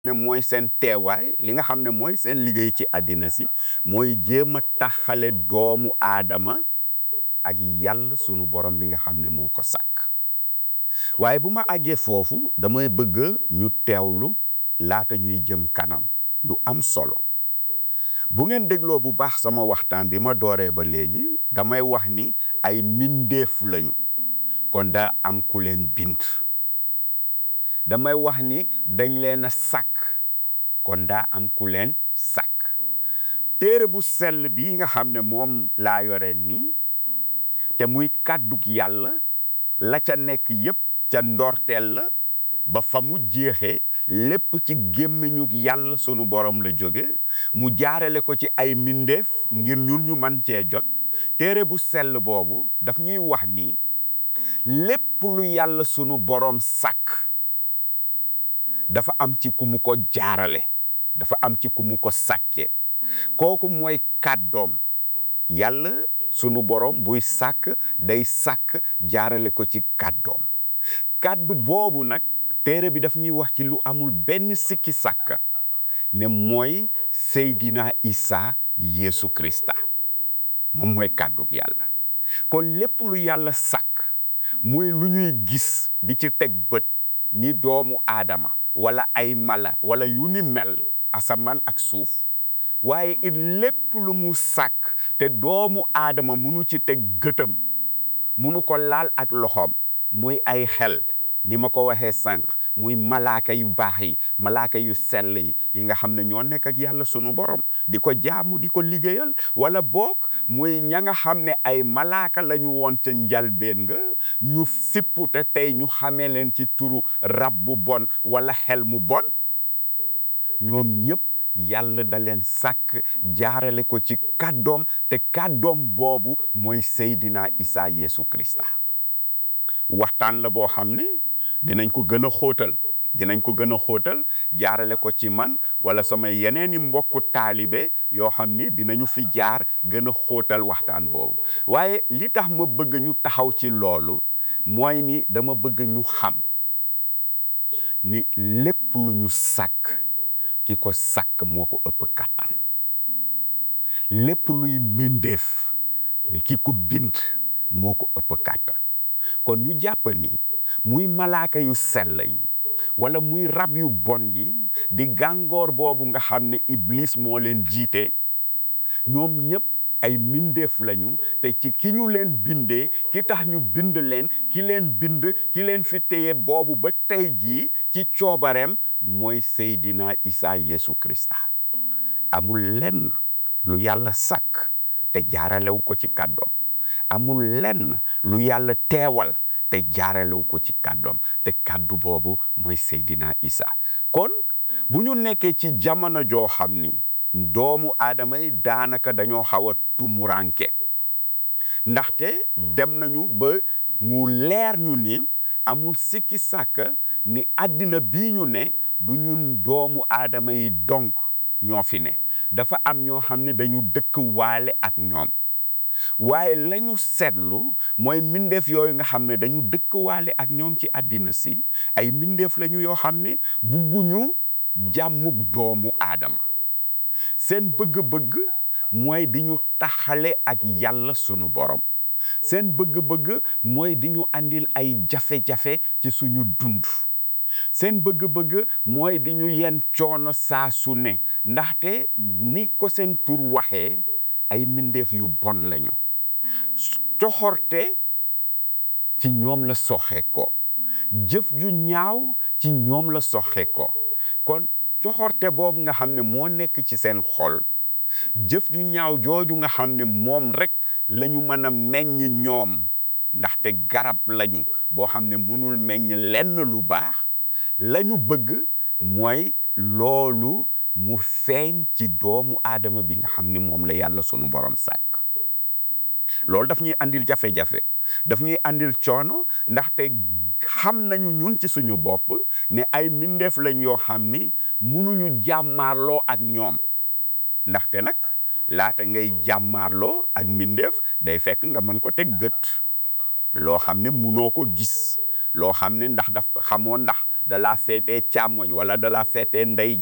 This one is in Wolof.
ne mooy seen teewaay li nga xam ne mooy seen liggéey ci àddina si mooy jéem a taxale doomu aadama ak yàlla sunu borom bi nga xam ne moo ko sàkk waaye bu ma àggee foofu damay bëgg ñu teewlu laata ñuy jëm kanam lu am solo bu ngeen dégloo bu baax sama waxtaan bi ma dooree ba léegi damay wax ni ay mbindeef lañu kon daa am ku leen bind damay wax ni dañ leen a sàkk kon daa am ku leen sàkk téere bu sell bi nga xam ne moom laa yore ni te muy kàddug yàlla la ca nekk yépp ca ndorteel la ba fa mu jeexee lépp ci gémmiñu yàlla sunu borom la jóge mu jaarale ko ci ay mbindeef ngir ñun ñu man cee jot téere bu sell boobu daf ñuy wax ni lépp lu yàlla sunu borom sàkk dafa am ci ku mu ko jaarale dafa am ci ku mu ko sàkke kooku mooy kàddoom yàlla sunu borom buy sàkk day sàkk jaarale ko ci kàddoom kàddu boobu nag téere bi daf ñuy wax ci lu amul benn sikki sàkka ne mooy Seydina Isa Yeesu Krista moom mooy kàddug yàlla kon lépp lu yàlla sàkk muy lu ñuy gis di ci teg bët ni doomu aadama wala ay mala wala yu ni mel asamaan ak suuf waaye it lépp lu mu sàkk te doomu aadama munu ci teg gëtam munu ko laal ak loxoom muy ay xel ni ma ko waxee sànq muy malaaka yu baax yi malaaka yu sell yi yi nga xam ne ñoo nekk ak yàlla sunu borom di ko jaamu di ko liggéeyal wala boog muy ña nga xam ne ay malaaka la ñu woon ca njalbeen nga ñu fippu te tey ñu xamee leen ci turu rab bu bon wala xel mu bon ñoom ñëpp yàlla da leen sàkk jaarale ko ci kàddoom te kàddoom boobu mooy Seydina Isa Yeesu Krista waxtaan la boo xam ne dinañ ko gën a xóotal dinañ ko gën a xóotal jaarale ko ci man wala sama yeneeni mbokku taalibe yoo xam ni dinañu fi jaar gën a xóotal waxtaan boobu waaye li tax ma bëgg ñu taxaw ci loolu mooy ni dama bëgg ñu xam ni lépp lu ñu sàkk ki ko sàkk moo ko ëpp kàttan lépp luy mbindeef ki ko bind moo ko ëpp kàttan kon ñu jàpp ni muy malaaka yu sell yi wala muy rab yu bon yi di gàngoor boobu nga xam ne iblis moo leen jiite ñoom ñëpp ay mbindeef lañu te ci ki ñu leen bindee ki tax ñu bind leen ki leen bind ki leen fi téye boobu ba tey jii ci coobareem mooy Seydina Isa Yeesu Krista amul lenn lu yàlla sàkk te jaaralewu ko ci kàddoom amul lenn lu yàlla teewal te jaaralewu ko ci kàddoom te kàddu boobu mooy Seydina Isa kon bu ñu nekkee ci jamono joo xam ni doomu aadama yi daanaka dañoo xaw a tumuranke ndaxte dem nañu ba mu leer ñu ni amul sikki sàkka ni àddina bii ñu ne du ñun doomu aadama yi donc ñoo fi ne dafa am ñoo xam ne dañu dëkk waale ak ñoom waaye lañu seetlu mooy mbindeef yooyu nga xam ne dañu dëkk waale ak ñoom ci àddina si ay mbindeef lañu yoo xam ne bugguñu jàmmug doomu aadama seen bëgg-bëgg mooy di ñu taxale ak yàlla sunu borom seen bëgg-bëgg mooy di ñu andil ay jafe-jafe ci suñu dund seen bëgg-bëgg mooy di ñu yen coono saa su ne ndaxte ni ko seen tur waxee ay mbindeef yu bon lañu coxorte ci ñoom la soxe ko jëf ju ñaaw ci ñoom la soxe ko kon coxorte boobu nga xam ne moo nekk ci seen xol jëf ju ñaaw jooju nga xam ne moom rek la ñu mën a meññ ñoom ndaxte garab lañu boo xam ne mënul meññ lenn lu baax la ñu bëgg mooy loolu mu feeñ ci doomu aadama bi nga xam ne moom la yàlla sunu borom sàkk loolu daf ñuy andil jafe-jafe daf ñuy andil coono ndaxte xam nañu ñun ci suñu bopp ne ay mbindeef lañ yoo xam ni mënuñu jàmmaarloo ak ñoom ndaxte nag laata ngay jàmmaarloo ak mbindeef day fekk nga mën ko teg gët loo xam ne munoo ko gis loo xam ne ndax daf xamoo ndax da laa feetee càmmoñ wala da laa feetee ndey